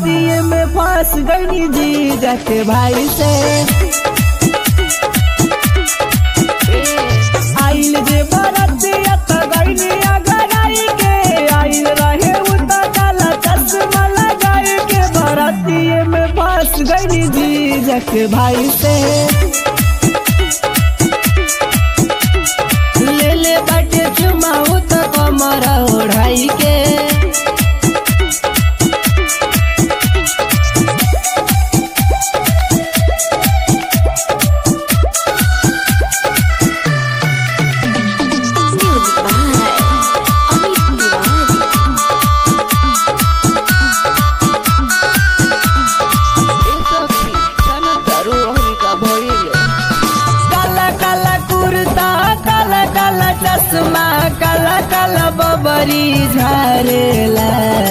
बरतिए में फंस गई जी जाके भाई से आइल जे बरतिया त गईनी अगराई के आइल रहे उ त काला चश्मा लगाई के बरतिए में फंस गई जी जाके भाई से ले ले बाटे चुमाऊ त कमर ओढ़ाई के Music by Amit Tiwari. काला काला कुर्ता काला काला चश्मा काला काला बबरी झारेला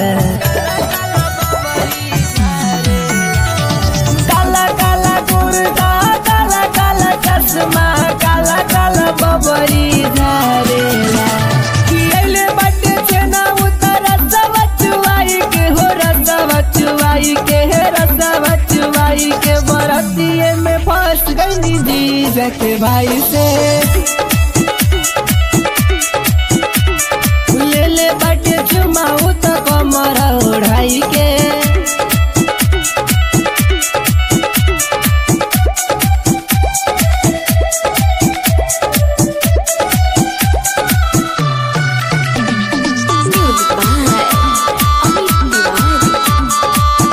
काला काला कुर्ता काला काला चश्मा काला काला बबरी झारेला किएले बाटे छेना उतर रसवा चुवाई के हो रसवा चुवाई के हे रसवा चुवाई के बरतिए में फंस गई जी जाके भाई से ले ले बाटे चुमाऊ त कमर ओढ़ाई के Music by Amit Tiwari.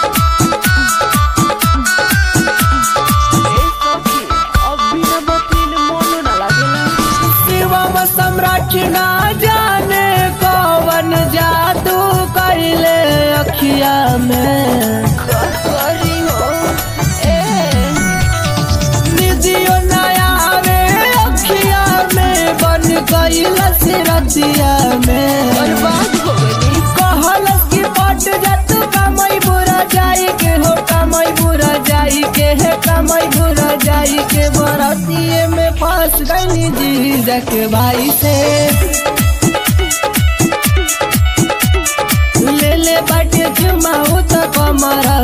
Shivam सम्राट ना जाने कौन जादू कैले अखिया में निधियो नया आवे अखिया में बन गईल सिरतिया में कहल की पट जत कमई बुरा जाई के हो कमई बुरा जाई के है कमई बुरा जाई के बरतिए में फंस गई जी जाके भाई से ले ले बाटे चुमाऊ त कमर